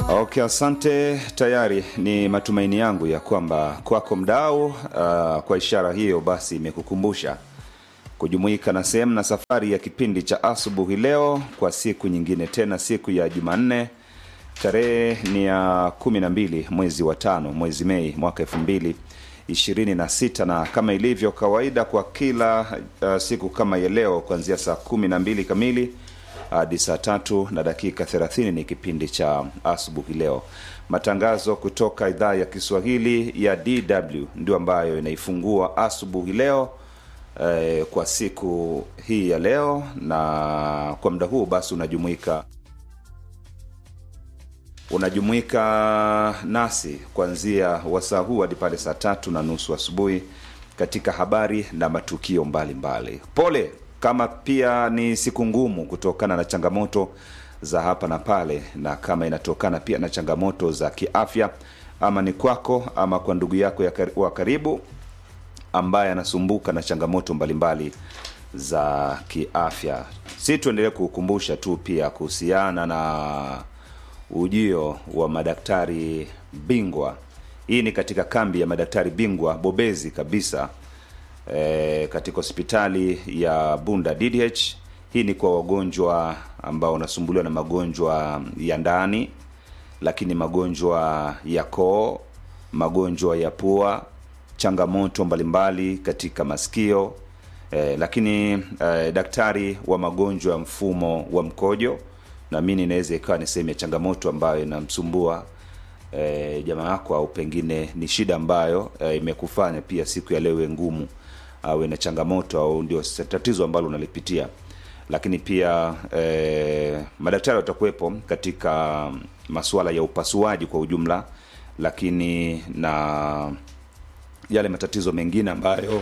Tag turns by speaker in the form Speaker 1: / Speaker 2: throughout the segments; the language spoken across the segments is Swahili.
Speaker 1: Okay, asante. Tayari ni matumaini yangu ya kwamba kwako mdau, uh, kwa ishara hiyo basi imekukumbusha kujumuika na sehemu na safari ya kipindi cha asubuhi leo kwa siku nyingine tena, siku ya Jumanne. Tarehe ni ya kumi na mbili mwezi wa tano mwezi Mei mwaka elfu mbili ishirini na sita na kama ilivyo kawaida kwa kila uh, siku kama ya leo kuanzia saa kumi na mbili kamili hadi saa tatu na dakika thelathini ni kipindi cha asubuhi leo. Matangazo kutoka idhaa ya Kiswahili ya DW ndio ambayo inaifungua asubuhi leo eh, kwa siku hii ya leo, na kwa muda huu basi unajumuika unajumuika nasi kuanzia wasaa huu hadi pale saa tatu na nusu asubuhi katika habari na matukio mbalimbali mbali. Pole kama pia ni siku ngumu kutokana na changamoto za hapa na pale, na kama inatokana pia na changamoto za kiafya, ama ni kwako ama kwa ndugu yako ya kar- wa karibu ambaye anasumbuka na changamoto mbalimbali za kiafya, si tuendelee kukumbusha tu pia kuhusiana na ujio wa madaktari bingwa. Hii ni katika kambi ya madaktari bingwa bobezi kabisa e, katika hospitali ya Bunda DDH. Hii ni kwa wagonjwa ambao wanasumbuliwa na magonjwa ya ndani, lakini magonjwa ya koo, magonjwa ya pua, changamoto mbalimbali katika masikio e, lakini e, daktari wa magonjwa ya mfumo wa mkojo naamini inaweza ikawa ni sehemu ya changamoto ambayo inamsumbua e, jamaa yako au pengine ni shida ambayo e, imekufanya pia siku ya leo iwe ngumu au na changamoto au ndio tatizo ambalo unalipitia lakini pia e, madaktari watakuwepo katika masuala ya upasuaji kwa ujumla lakini na yale matatizo mengine ambayo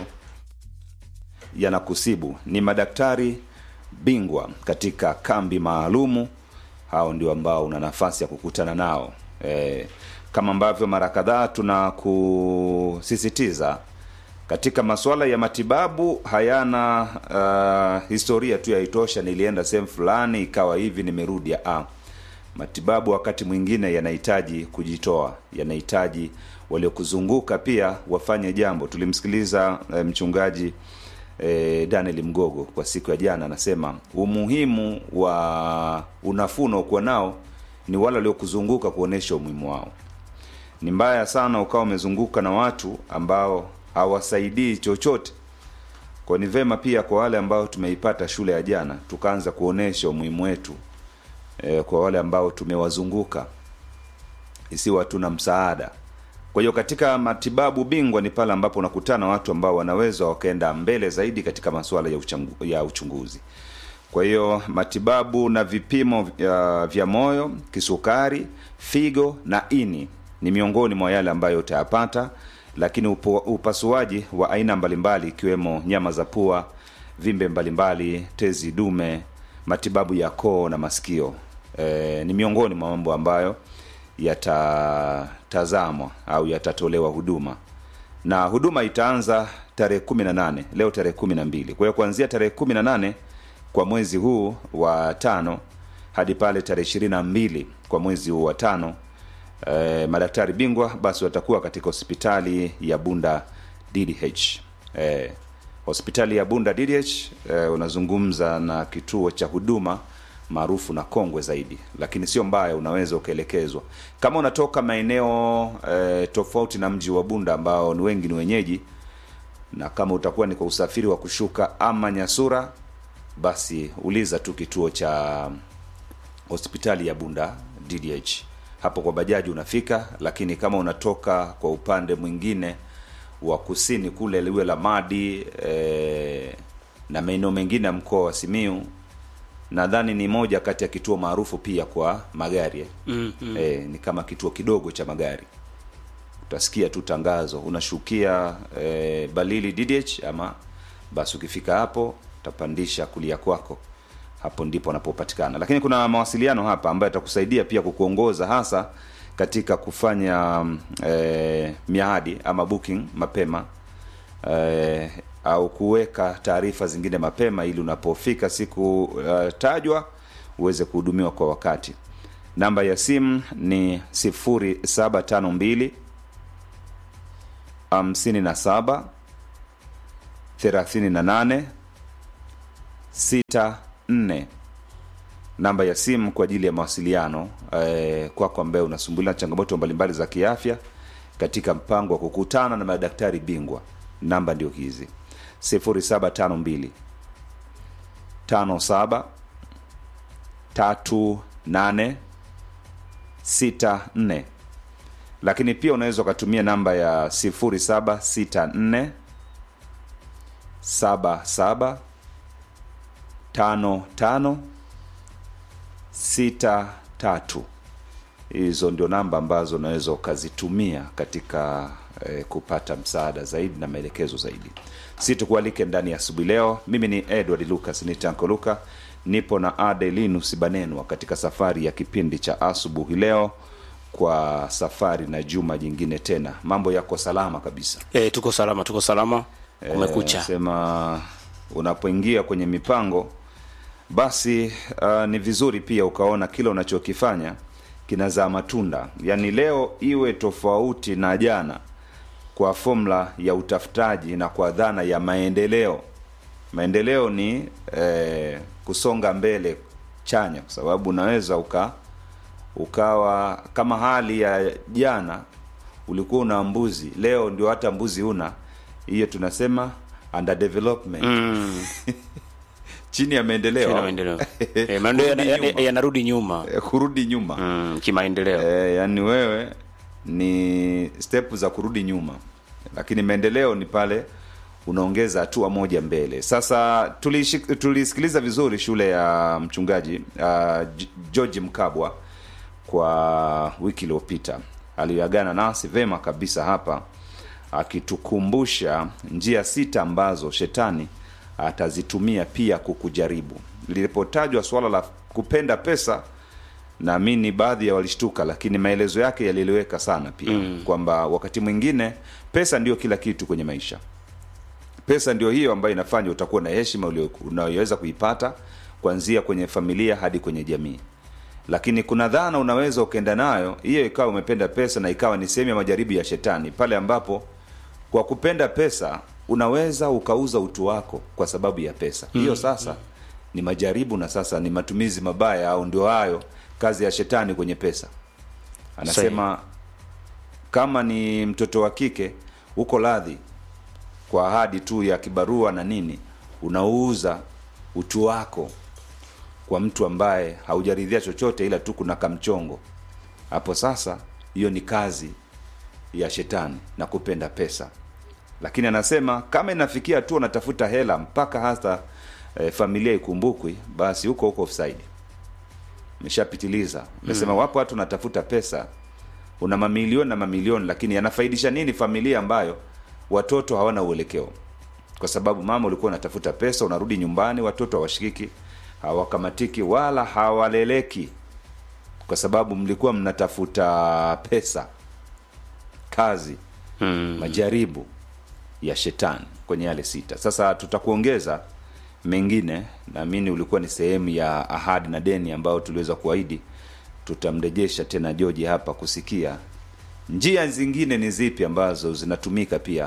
Speaker 1: yanakusibu ni madaktari bingwa katika kambi maalumu hao ndio ambao una nafasi ya kukutana nao e, kama ambavyo mara kadhaa tunakusisitiza katika masuala ya matibabu hayana uh, historia tu yaitosha nilienda sehemu fulani ikawa hivi nimerudi ah. matibabu wakati mwingine yanahitaji kujitoa yanahitaji waliokuzunguka pia wafanye jambo tulimsikiliza eh, mchungaji eh, daniel mgogo kwa siku ya jana anasema umuhimu wa unafuu unaokuwa nao ni wale waliokuzunguka kuonyesha umuhimu wao ni mbaya sana ukawa umezunguka na watu ambao hawasaidii chochote kwa ni vema pia kwa wale ambao tumeipata shule ya jana tukaanza kuonesha umuhimu wetu e, kwa wale ambao tumewazunguka isiwa hatuna msaada kwa hiyo katika matibabu bingwa ni pale ambapo unakutana watu ambao wanaweza wakaenda mbele zaidi katika masuala ya, uchangu, ya uchunguzi kwa hiyo matibabu na vipimo uh, vya moyo kisukari figo na ini ni miongoni mwa yale ambayo utayapata lakini upo, upasuaji wa aina mbalimbali ikiwemo nyama za pua vimbe mbalimbali tezi dume matibabu ya koo na masikio e, ni miongoni mwa mambo ambayo yatatazamwa au yatatolewa huduma na huduma itaanza tarehe kumi na nane leo tarehe kumi na mbili kwa hiyo kuanzia tarehe kumi na nane kwa mwezi huu wa tano hadi pale tarehe ishirini na mbili kwa mwezi huu wa tano eh, madaktari bingwa basi watakuwa katika hospitali ya bunda ddh eh, hospitali ya bunda ddh eh, unazungumza na kituo cha huduma maarufu na kongwe zaidi lakini sio mbaya unaweza ukaelekezwa kama unatoka maeneo eh, tofauti na mji wa bunda ambao ni wengi ni wenyeji na kama utakuwa ni kwa usafiri wa kushuka ama nyasura basi uliza tu kituo cha hospitali ya bunda ddh hapo kwa bajaji unafika lakini kama unatoka kwa upande mwingine wa kusini kule liwe la madi e, na maeneo mengine ya mkoa wa simiu nadhani ni moja kati ya kituo maarufu pia kwa magari eh.
Speaker 2: mm-hmm.
Speaker 1: e, ni kama kituo kidogo cha magari utasikia tu tangazo unashukia e, balili ddh ama basi ukifika hapo utapandisha kulia kwako hapo ndipo anapopatikana lakini kuna mawasiliano hapa ambayo atakusaidia pia kukuongoza hasa katika kufanya e, miadi ama booking mapema e, au kuweka taarifa zingine mapema ili unapofika siku uh, tajwa uweze kuhudumiwa kwa wakati namba ya simu ni 0752 57 38 64 namba ya simu kwa ajili ya mawasiliano eh, kwako ambaye unasumbuliwa na changamoto mbalimbali za kiafya katika mpango wa kukutana na madaktari bingwa namba ndio hizi 0752 57 38 64 lakini pia unaweza ukatumia namba ya 0764 77 55 sita tatu hizo ndio namba ambazo unaweza ukazitumia katika eh, kupata msaada zaidi na maelekezo zaidi si tukualike ndani ya asubuhi leo mimi ni edward lucas nitanko luka nipo na adelinus banenwa katika safari ya kipindi cha asubuhi leo kwa safari na juma jingine tena mambo yako salama kabisa
Speaker 2: E, tuko salama, tuko salama. Kumekucha.
Speaker 1: Eh, sema unapoingia kwenye mipango basi uh, ni vizuri pia ukaona kile unachokifanya kinazaa matunda yaani leo iwe tofauti na jana kwa fomula ya utafutaji na kwa dhana ya maendeleo maendeleo ni eh, kusonga mbele chanya kwa sababu unaweza uka ukawa kama hali ya jana ulikuwa una mbuzi leo ndio hata mbuzi una hiyo tunasema under development
Speaker 2: Mm,
Speaker 1: chini ya maendeleo
Speaker 2: tuna maendeleo. E, maendeleo
Speaker 1: Kurudi
Speaker 2: yana-
Speaker 1: nyuma.
Speaker 2: yana- yanarudi nyuma
Speaker 1: Eh, kurudi nyuma
Speaker 2: mm, kimaendeleo.
Speaker 1: e, yani wewe ni step za kurudi nyuma lakini maendeleo ni pale unaongeza hatua moja mbele sasa tulishi- tulisikiliza vizuri shule ya mchungaji uh, george mkabwa kwa wiki iliyopita aliyoagana nasi vema kabisa hapa akitukumbusha njia sita ambazo shetani atazitumia pia kukujaribu lilipotajwa suala la kupenda pesa naamini baadhi ya walishtuka lakini maelezo yake yalieleweka sana pia mm. kwamba wakati mwingine pesa ndio kila kitu kwenye maisha pesa ndio hiyo ambayo inafanya utakuwa na heshima ulio- unayoweza kuipata kuanzia kwenye familia hadi kwenye jamii lakini kuna dhana unaweza ukaenda nayo hiyo ikawa umependa pesa na ikawa ni sehemu ya majaribu ya shetani pale ambapo kwa kupenda pesa unaweza ukauza utu wako kwa sababu ya pesa hiyo sasa ni majaribu na sasa ni matumizi mabaya au ndio hayo kazi ya shetani kwenye pesa anasema kama ni mtoto wa kike uko radhi kwa ahadi tu ya kibarua na nini unauza utu wako kwa mtu ambaye haujaridhia chochote ila tu kuna kamchongo hapo sasa hiyo ni kazi ya shetani na kupenda pesa lakini anasema kama inafikia tu unatafuta hela mpaka hata e, familia ikumbukwi basi huko huko offside meshapitiliza mesema mm. wapo watu wanatafuta pesa una mamilioni na mamilioni lakini yanafaidisha nini familia ambayo watoto hawana uelekeo kwa sababu mama ulikuwa unatafuta pesa unarudi nyumbani watoto hawashikiki hawakamatiki wala hawaleleki kwa sababu mlikuwa mnatafuta pesa kazi
Speaker 2: Mm.
Speaker 1: majaribu ya shetani kwenye yale sita sasa tutakuongeza mengine naamini ulikuwa ni sehemu ya ahadi na deni ambayo tuliweza kuahidi tutamrejesha tena joji hapa kusikia njia zingine ni zipi ambazo zinatumika pia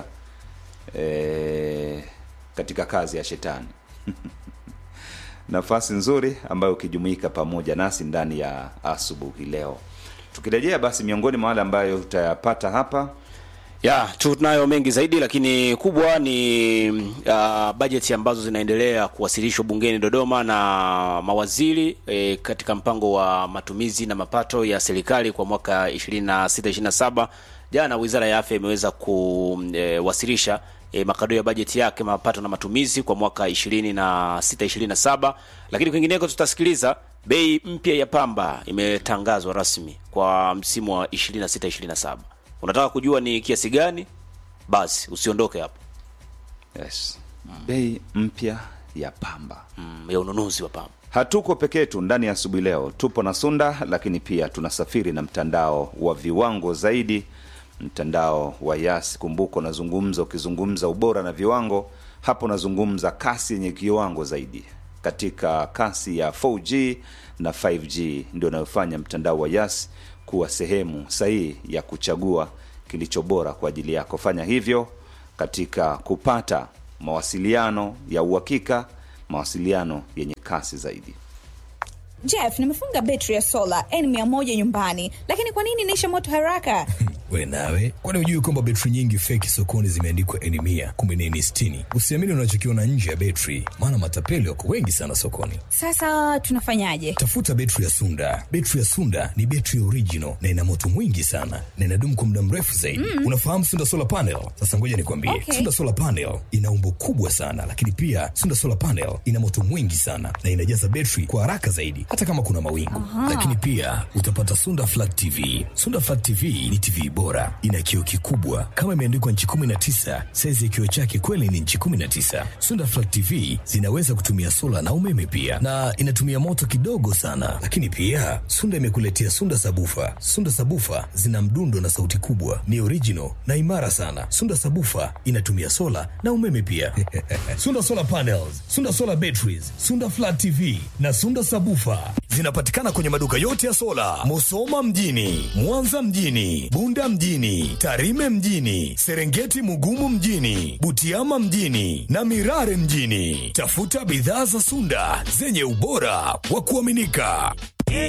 Speaker 1: e, katika kazi ya shetani nafasi nzuri ambayo ukijumuika pamoja nasi ndani ya asubuhi leo tukirejea basi miongoni mwa wale ambayo utayapata hapa
Speaker 2: ya tunayo mengi zaidi lakini kubwa ni uh, bajeti ambazo zinaendelea kuwasilishwa bungeni dodoma na mawaziri e, katika mpango wa matumizi na mapato ya serikali kwa mwaka 2627 jana wizara ya afya imeweza kuwasilisha e, makadirio ya bajeti yake mapato na matumizi kwa mwaka 2627 lakini kwingineko tutasikiliza bei mpya ya pamba imetangazwa rasmi kwa msimu wa 2627 unataka kujua ni kiasi gani basi usiondoke hapo
Speaker 1: yes. bei mpya ya pamba
Speaker 2: mm, ya ununuzi wa pamba
Speaker 1: hatuko peke yetu ndani ya asubuhi leo tupo na sunda lakini pia tunasafiri na mtandao wa viwango zaidi mtandao wa yas kumbuka unazungumza ukizungumza ubora na viwango hapo unazungumza kasi yenye kiwango zaidi katika kasi ya 4G na 5G ndio inayofanya mtandao wa Yas kuwa sehemu sahihi ya kuchagua kilicho bora kwa ajili yako. Fanya hivyo katika kupata mawasiliano ya uhakika, mawasiliano yenye kasi zaidi.
Speaker 3: Jeff, nimefunga betri ya sola N100 nyumbani, lakini kwa nini inaisha moto haraka?
Speaker 4: We nawe, kwani hujui kwamba betri nyingi feki sokoni zimeandikwa N mia kumbe ni N sitini? Usiamini unachokiona nje ya betri, maana matapeli wako wengi sana sokoni.
Speaker 3: Sasa tunafanyaje?
Speaker 4: Tafuta betri ya Sunda. Betri ya Sunda ni betri original na ina moto mwingi sana na inadumu kwa muda mrefu zaidi. Mm. Unafahamu Sunda solar panel? Sasa ngoja nikwambie,
Speaker 3: Okay.
Speaker 4: Sunda solar panel ina umbo kubwa sana, lakini pia Sunda solar panel ina moto mwingi sana na inajaza betri kwa haraka zaidi, hata kama kuna mawingu. Lakini pia utapata Sunda flat TV. Sunda flat TV ni TV bora, ina kioo kikubwa kama imeandikwa nchi 19. Saizi ya kioo chake kweli ni nchi 19. Sunda flat TV zinaweza kutumia sola na umeme pia, na inatumia moto kidogo sana. Lakini pia Sunda imekuletea Sunda sabufa. Sunda sabufa zina mdundo na sauti kubwa, ni original na imara sana. Sunda sabufa inatumia sola na umeme pia. Sunda solar panels, Sunda solar batteries, Sunda flat TV na Sunda sabufa zinapatikana kwenye maduka yote ya sola, Musoma mjini, Mwanza mjini, Bunda mjini, Tarime mjini, Serengeti Mugumu mjini, Butiama mjini na Mirare mjini. Tafuta bidhaa za Sunda zenye ubora wa kuaminika.